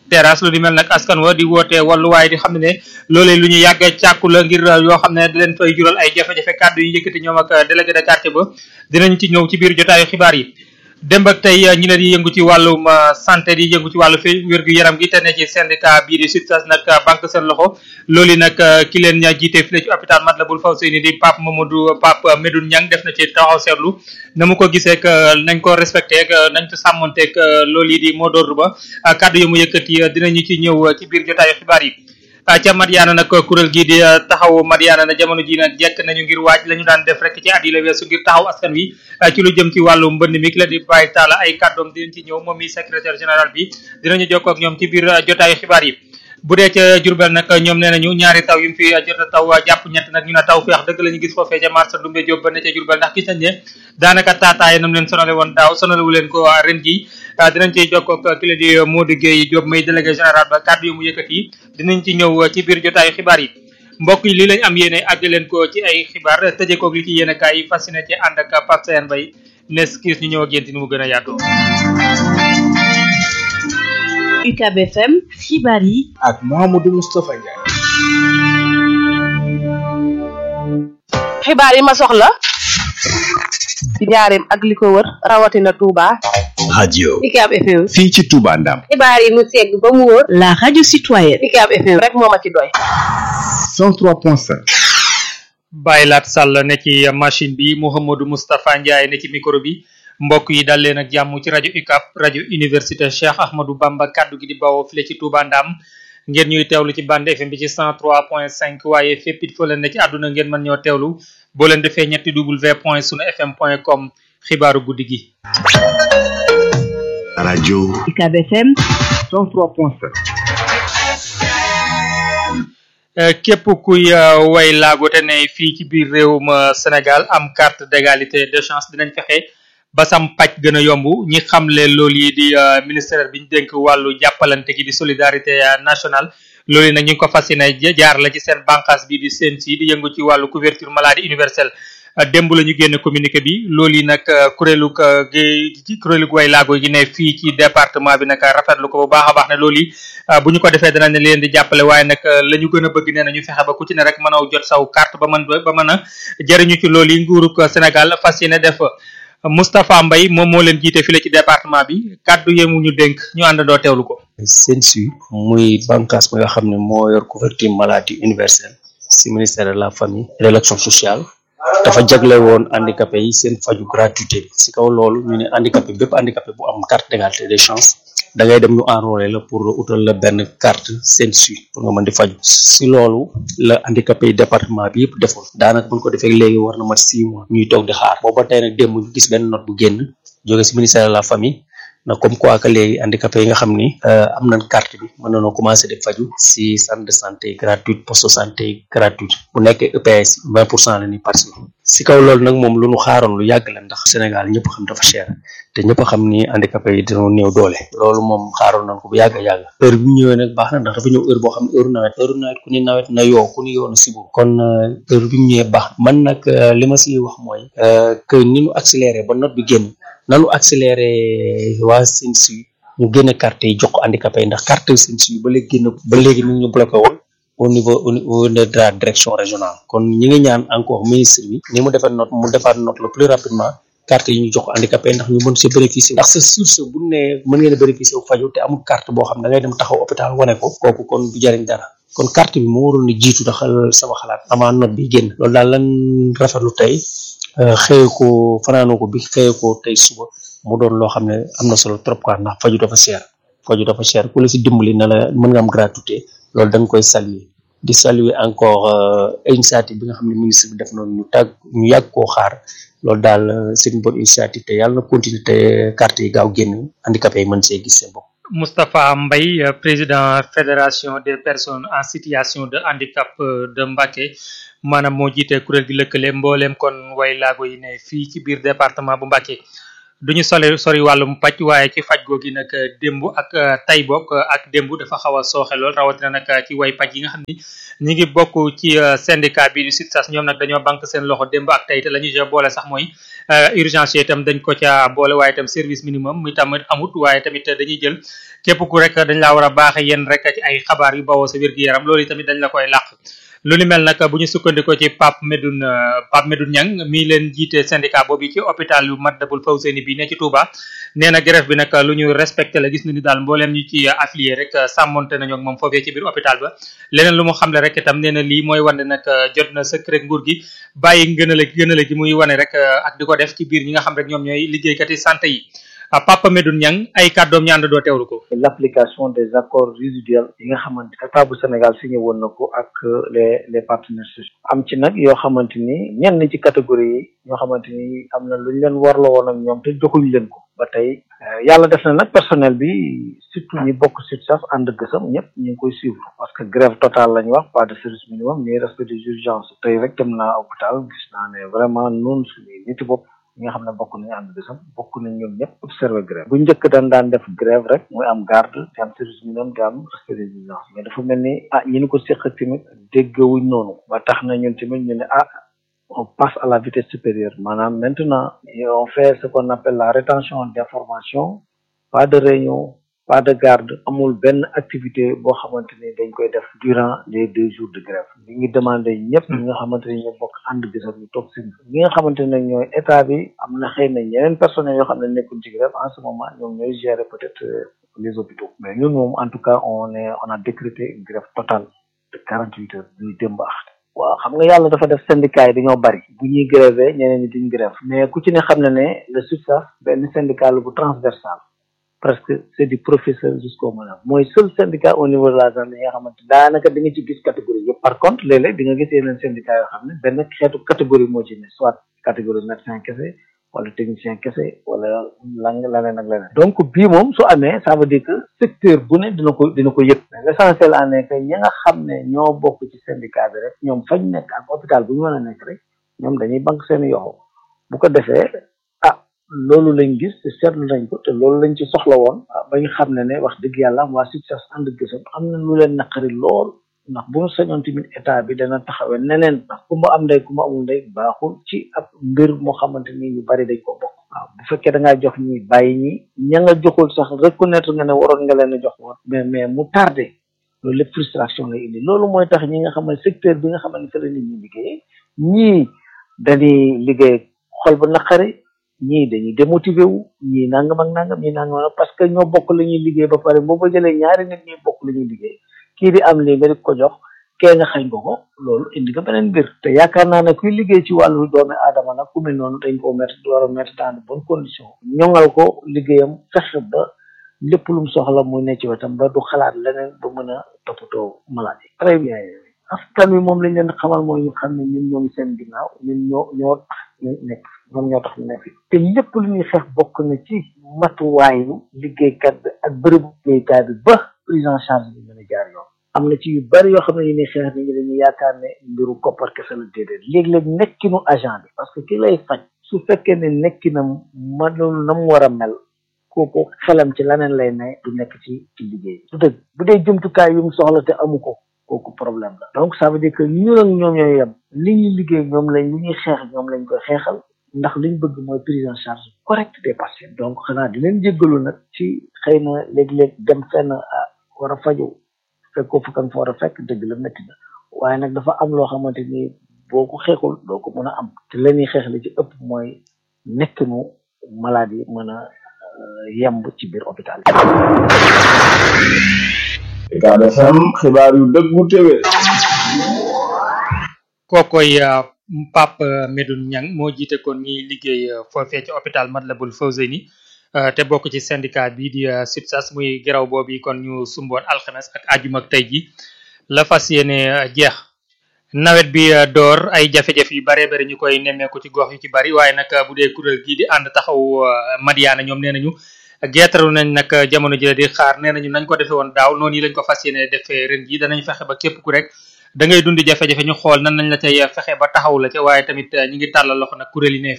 terrasse lu di mel nag askan wa di woote walluwaay di xam ne ne loolee lu ñu yàgg càkku la ngir yoo xam ne da leen fay jural ay jafe-jafe kàddu yi yëkkati ñoom ak délégué de quartier ba dinañ ci ñëw ci biir jotaayu xibaar yi démb ak tey ñi ne di yëngu ci wàllum santé di yëngu ci wàllu fi wér-gu yaram gi te ne ci syndicat bii di SUTSAS nag banque seen loxo loolu nag ki leen ña jiite fii ci hôpital Matlaboul Fawzeyni di Pape Mamadou Pape Medoune Niang def na ci taxaw seetlu na mu ko gisee nañ ko respecté nañ ko sàmmonteeg loolu yi di mot d'ordre ba kàddu yi mu yëkkati dinañu ci ñëw ci biir jotaayu xibaar yi ca Madiana nag kuréel gii di taxaw Madiana na jamono ji nag jekk nañu ngir waaj la ñu daan def rek ci at yi la weesu ngir taxaw askan wi ci lu jëm ci wàllu mbënd mi ki la di bàyyi taala ay kàddoom dinañ ci ñëw moom mi secrétaire général bi dinañu jokkoo ak ñoom ci biir jotaayu xibaar yi bu dee ca Jurbel nag ñoom nee nañu ñaari taw yu mu fi jot a taw jàpp ñett nag ñu ne taw feex dëgg la ñu gis foofee ca marsa Dumbe Jóob ba ne ca Jurbel ndax gis nañ ne daanaka taataaye nam leen sonale woon daaw sonalewu leen ko ren ji dinañ ciy jokkoo ak ki la di Modou Gueye Diop may délégué général ba kàddu yu mu yëkkati dinañ ci ñëw ci biir jotaayu xibaar yi mbokk yi lii lañ am yéene àgg leen ko ci ay xibaar tëjee koog li ci yéene kaay yi fasciné ci ànd ak Pape Seyane Mbaye nes kiis ñu ñëw ak yéen ni mu gën a yaatoo UCAB FM xibaar yi ak Mouhamadou Moustapha Ndiaye. xibaar yi ma soxla ci njaareem ak li ko wër rawatina Touba. radio UCAB FM. fii ci Touba Ndam xibaar yi mu segg ba mu wóor. la radio citoyenne UCAB FM rek moo ma ci doy. 103.5 Baye Lat Sall ne ci machine bi Mouhamadou Moustapha Ndiaye ne ci micro bi mbokk yi dal leen ak jàmm ci rajo UCAB rajo université Cheikh Ahmadou Bamba kaddu gi di bawoo file ci Touba Ndam ngeen ñuy teewlu ci bande FM bi ci 103.5 waaye fépp it foo leen ne ci àdduna ngeen mën ñoo teewlu boo leen defee ñetti w point sunu fm point com xibaaru guddi gi. radio UCAB FM 103.5 képp kuy way laago te ne fii ci biir réewum Sénégal am carte d'égalité de chance dinañ fexe ba sam pàcc gën a yomb ñi xamle loolu yi di ministère bi ñu dénk wàllu jàppalante gi di solidarité nationale loolu yi nag ñu ngi ko fas yéene jaar la ci seen bànqaas bi di CNC di yëngu ci wàllu couverture maladie universelle démb la ñu génn communiqué bi loolu yi nag kuréelu gi kuréelu way laago gi ne fii ci département bi nag rafetlu ko bu baax a baax ne loolu yi bu ñu ko defee danañ leen di jàppale waaye nag la ñu gën a bëgg nee na ñu fexe ba ku ci ne rek mën a jot saw carte ba mën ba mën a jëriñu ci loolu yi nguurug Sénégal fas yéene def Moustapha Mbaye moom moo leen jiite fii la ci département bi kàddu yemu ñu dénk ñu àndandoo teewlu ko. CNSU muy bànqaas bi nga xam ne moo yor couverture maladie universelle si ministère de la famille et de l'action sociale dafa jagle woon handicapé yi seen faju gratuité bi si kaw loolu ñu ne handicapé bépp handicapé bu am carte d'égalité des chances da ngay dem ñu enrôler la pour utal la benn carte CNSU pour nga mën di faju si loolu la handicapé yi département bi yëpp defoon daanaka buñ ko defee léegi war na mat six mois ñuy toog di xaar booba tey nag démb ñu gis benn note bu génn jóge si ministère de la famille na comme quoi que léegi handicapé yi nga xam ni am nañ carte bi mën nañoo commencé def faju si centre de santé gratuite poste de santé gratuite bu nekkee EPS vingt pour cent la ñuy participer si kaw loolu nag moom lu ñu xaaroon lu yàgg la ndax Sénégal ñëpp xam dafa cher te ñëpp xam ni handicapé yi dañoo néew doole loolu moom xaaroon nañ ko bu yàgg a yàgg heure bi mu ñëwee nag baax na ndax dafa ñëw heure boo xam ne heure nawet heure nawet ku ni nawet na yoo ku ni yoo na sibo kon heure bi mu ñëwee baax man nag li ma si wax mooy que ni ñu accéléré ba note bi génn nanu accéléré waa CNSU ñu génne carte yi jox ko handicapé yi ndax carte CNSU ba léegi génn ba léegi mi ngi ñu bloqué woon au niveau au niveau de la direction régionale kon ñi ngi ñaan encore ministre bi ni mu defar note mu defaat note le plus rapidement carte yi ñu jox ko handicapé ndax ñu mën si bénéficier ndax sa source bu ne mën ngeen a bénéficier wu faju te amul carte boo xam ne da ngay dem taxaw hôpital wane ko kooku kon du jariñ dara kon carte bi moo waroon a jiitu daxal sama xalaat avant note bi génn loolu daal lan rafetlu tey xëye ko fanaanoo ko bi xëye ko tey suba mu doon loo xam ne am na solo trop quoi ndax faju dafa cher faju dafa cher ku la si dimbali na la mën nga am gratuité loolu da nga koy saluer di saluer encore initiative bi nga xam ne ministre bi def noonu ñu tàgg ñu yàgg koo xaar loolu daal c'est une bonne initiative te yàlla na continuer te carte yi gaaw génn handicapé yi mën see gis seen bopp Moustapha Mbaye président fédération des personnes en situation de handicap de Mbacké maanaam moo jiite kuréel gi lëkkale mbooleem kon way laago yi ne fii ci biir département bu Mbacké duñu sole sori wàllum paj waaye ci faj googi nag démb ak tay bokk ak démb dafa xaw a sooxe lool rawatina nag ci way paj yi nga xam ni ñi ngi bokk ci syndicat bi du SUTSAS ñoom nag dañoo banque seen loxo démb ak tey te la ñu ca boole sax mooy urgence yi itam dañ ko ca boole waaye itam service minimum mi tamit amut waaye tamit dañuy jël képp ku rek dañ laa war a baaxe yéen rek ci ay xabaar yu bawoo sa wér-gu-yaram loolu tamit dañ la koy làq lu ni mel nag bu ñu sukkandikoo ci Pape Medoune Pape Medoune Niang mi leen jiite syndicat boobu ci hôpital yu Matlaboul Fawzeyni bi ne ci Touba nee na grève bi nag lu ñu respecté la gis na ni daal mbooleem ñu ci affilié rek sàmmonte nañu ak moom foofee ci biir hôpital ba leneen lu mu xamle rek itam nee na lii mooy wane nag jot na sëkk rek nguur gi bàyyi ngënale gënale gi muy wane rek ak di ko def ci biir ñi nga xam rek ñoom ñooy liggéeykat yi santé yi Papa Medoune Niang ay kàddoom ñaan doo teewlu ko l'application des accords résiduels yi nga xamante état bu Sénégal signé woon na ko ak les les partenaires sociaux am ci nag yoo xamante ni ñenn ci catégorie yi ñoo xamante ni am na lu ñu leen warloo woon ak ñoom te joxuñ leen ko ba tey yàlla def na nag personnel bi surtout ñi bokk SUTSAS ànd gësam ñëpp ñu ngi koy suivre parce que grève totale la ñu wax pas de service minimum ñuy respect des urgences tey rek dem naa hôpital gis naa ne vraiment noonu suñuy niti bopp ñi nga xam ne bokk nañu ànd bisam bokk nañ ñoom ñëpp observé grève bu njëkk daan daan def grève rek muy am garde di am service minimum di am respect des urgences mais dafa mel ni ah ñi ni ko séq tamit déggawuñ noonu ba tax na ñun tamit ñu ne ah on passe à la vitesse supérieure maanaam maintenant on fait ce qu'on appelle la rétention d'information pas de réunion pas de garde amul benn activité boo xamante ni dañ koy def durant les deux jours de grève li ngi demandé ñëpp ñi nga xamante ni ñoo bokk ànd gisam ñu toog seen ñi nga xamante ne ñooy état bi am na xëy na ñeneen personnels yoo xam ne nekkul ci grève en ce moment ñoom ñooy gérer peut-être les hôpitaux mais ñun moom en tout cas on est on a décrété une grève totale de quarante huit heures ñuy démb ax waaw xam nga yàlla dafa def syndicat yi dañoo bari bu ñuy grévé ñeneen ñi duñ grève mais ku ci ne xam na ne le SUTSAS benn syndicat la bu transversal presque c'est du professeur jusqu'au malade mooy seul syndicat au niveau de la zone yi nga xamante daanaka di nga ci gis catégorie yëpp par contre léeg-léeg di nga gis yeneen syndicat yoo xam ne benn xeetu catégorie moo ci ne soit catégorie médecin kese wala technicien kese wala lang leneen ak leneen donc bii moom su amee ça veut dire que secteur bu ne dina ko dina ko yëg mais l'essentiel en est que ñi nga xam ne ñoo bokk ci syndicat bi rek ñoom fañ nekk ak hôpital bu ñu mën a nekk rek ñoom dañuy banque seen yoxo bu ko defee loolu lañ gis te seetlu nañ ko te loolu lañ ci soxla woon ba ñu xam ne ne wax dëgg yàlla waa SUTSAS ànd gësam am na lu leen naqari lool ndax bu ñu sañoon tamit état bi dana taxawee neneen ndax ku ma am ndey ku ma amul ndey baaxul ci ab mbir moo xamante ni ñu bari dañ ko bokk waaw bu fekkee da ngaa jox ñi bàyyi ñi ña nga joxul sax reconnaître nga ne waroon nga leen a jox woon mais mais mu tardé loolu lépp frustration lay indi loolu mooy tax ñi nga xam ne secteur bi nga xam ne fa la nit ñi liggéey ñii dañuy liggéey xol bu naqari ñii dañuy démotivé wu ñii nangam ak nangam ñii nangam ak parce que ñoo bokk la ñuy liggéey ba pare boo ba jëlee ñaari nit ñuy bokk la ñuy liggéey kii di am lii nga di ko jox kee nga xañ ko ko loolu indi nga beneen mbir te yaakaar naa ne kuy liggéey ci wàllu doomi aadama nag ku mel noonu dañ ko mettre war a mettre dans de bonnes conditions ñoŋal ko liggéeyam fexe ba lépp lu mu soxla muy ne ci wetam ba du xalaat leneen ba mën a toppatoo maladie très bien askan wi moom lañ leen xamal mooy ñu xam ne ñun ñoo ngi seen ginnaaw ñun ñoo ñoo tax ñu nekk ñoom ñoo tax ñu nekk te lépp lu ñuy xeex bokk na ci matuwaayu liggéeykat bi ak bërëbu liggéeykaay bi ba prise en charge bi mën a jaar yoon am na ci yu bari yoo xam ne ñu ne xeex nit ñi dañuy yaakaar ne mbiru koppar kese la déedéet léeg-léeg nekkinu agent bi parce que ki lay faj su fekkee ne nekkinam manul na mu war a mel kooku xelam ci leneen lay ne du nekk ci ci liggéey du dëgg bu dee jumtukaay yu mu soxla te amu ko kooku problème la donc ça veut dire que ñun ak ñoom ñooy yem li ñuy liggéey ñoom lañ li ñuy xeex ñoom lañ koy xeexal ndax liñ bëgg mooy prise en charge correcte des patients donc xanaa di leen jéggalu nag ci xëy na léeg-léeg dem fenn war a faju fekkoo fa kan fa war a fekk dëgg la métti na waaye nag dafa am loo xamante ni boo ko xeexul doo ko mën a am te la ñuy xeex li ci ëpp mooy nekkinu maladie mën a yemb ci biir hôpital yi Ucab FM xibaar yu dëggu téwé kookoy Pape Medoune Niang moo jiite kon ñiy liggéey foofee ci hôpital Matlaboul Fawzeyni te bokk ci syndicat bi di SUTSAS muy geraw boobu kon ñu sumboon alxames ak ajuma ak tey ji la fas yéene jeex nawet bi door ay jafe-jafe yu bare bari ñu koy nemmeeku ci gox yu ci bari waaye nag bu dee kuréel gii di ànd taxaw Madiana ñoom nee nañu geetaru nañ nag jamono ji di xaar nee nañu nañ ko defee woon daaw noonu yi lañ ko fas yéene defee ren ji danañ fexe ba képp ku rek da ngay dundi jafe-jafe ñu xool nan nañ la cay fexe ba taxaw la ca waaye tamit ñi ngi tàllal loxo nag kuréel yi ne